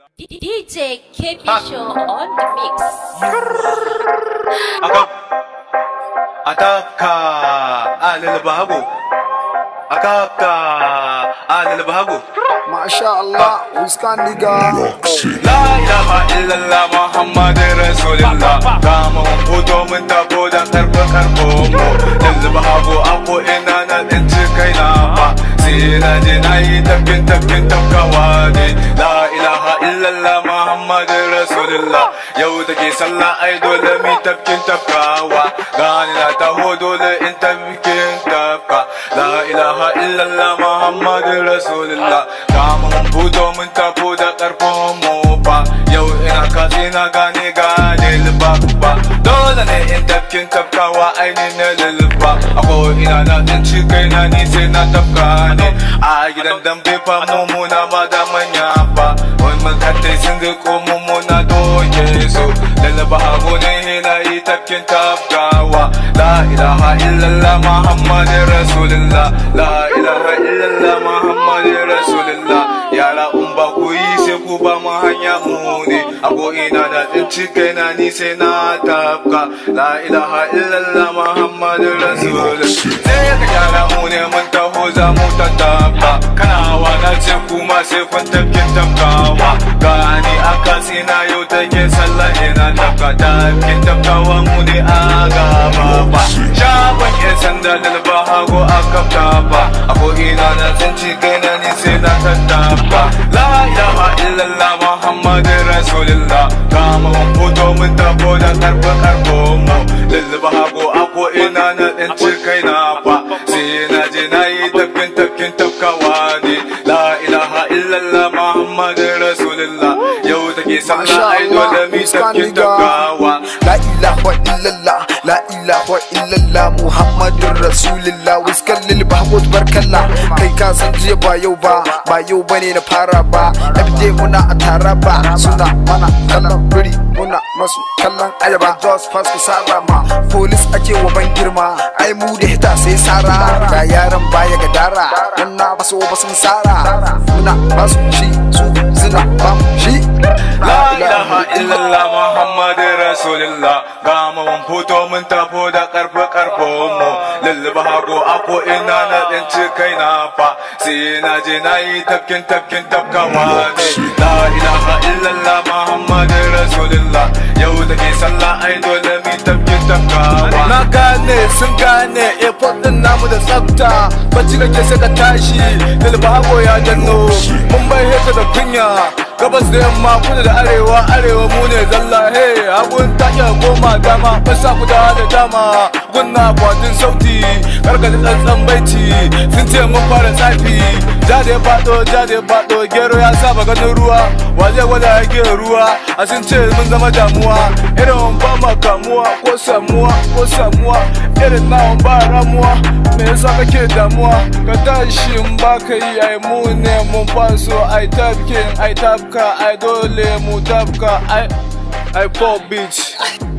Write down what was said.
DJ KB Show on the mix. Akap. Ataka. Alil bahago. Akapka. Alil bahago. Masha Allah, Wiskan nigga. La ilaha illallah Muhammad Rasulullah Kama mun fito mun tabo da karfe karfe mu Yanzu ba hago ako ina na tsinci kaina ba Sai na je na yi tafkin tafkin tafkawa ne La ilaha illallah Muhammad Rasulullah Yau take sallah ai dole mi tafkin tafkawa Gani na taho dole in tafkin tafka La ilaha illallah Muhammad Rasulullah Kama mun fito mun tabo da karfin mu fa Yau ina kasi na gane gane lubabba Dole ne in tafkin tafkawa ainihin na lulluba Ako ina na tsinci kaina ni sai na tafka ne A gidan dambe fa mummuna ma da manya fa Wani makatai sun ga ko mummuna doke su Lallaba hagu ne na yi tafkin tafkawa La ilaha illallah Muhammadin Rasulullah La ilaha illallah Muhammadin Rasulullah Yara in ba ku yi sai ku ba mu hanya mu ne A ko ina da tsinci kaina ni sai na tafka La ilaha illallah Muhammadin Rasulullah Sai ka gyara mu ne mun taho za mu tattaka Kana hawa na ce kuma sai kun tafkin tafkawa Gani aka sina yau take sallah ina tafka Tafkin tafkawa mu ne a gaba ba Shagon yan sanda da ba hago a kafta ba A ko ina na tsinci kaina ni sai na tattaka La ilaha illallah Muhammadin Rasulullah Kama mun fito mun tafo da karfe karfe mu Lulluba hago a ko ina na tsinci kaina fa Sai na je na yi tafkin tafkin tafkawa ne La ilaha illallah Muhammadin Rasulullah Yau take Masha sallah ai dole Allah, mi Wiskan tafkin nigga. tafkawa La ilaha illallah, la ilaha illallah Muhammadun Rasulullah Wiskan lil bahmut barkalla Kai ka san jiya ba yau ba, ba yau bane na fara ba Everyday muna a tara ba, suna mana kallon biri Muna masu kallon ayaba Just pass ku sara ma, police ake wa ban girma Ai mu da hita sai sara, ga yaran baya ga dara Dan na baso ba sun sara, muna basu shi su suna ba mu shi La ilaha illallah Muhammadin Rasulullah Gama mun fito mun tafo da karfe karfe mu Lulluba hago ako ina na tsinci kaina fa Sai na je na yi tafkin tafkin tafkawa ne La ilaha illallah Muhammadin Rasulullah Yau take sallah ai dole mi tafkin tafkawa Na gane sun gane airport din namu da tsafta Bacci kake sai ka tashi Dalbago ya danno Mun bai heta da kunya Gabas da yamma kudu da arewa arewa mu ne zalla hey Hagun ta iya goma dama Basa ku da da dama Gunna kwatin sauti Karkata tsantsan baiti Sun ce mun fara tsafi Jade ya faɗo jade ya faɗo Gero ya saba ganin ruwa Wa zai gwada yake ruwa A sun ce mun zama damuwa Irin ba ma kamuwa ko samuwa ko samuwa Irin nawan ba ramuwa Me yasa kake damuwa Ka tashi in ba ka yi ai mu ne mun faso ai tafkin ai tafka ai dole mu tafka ai ai pop beach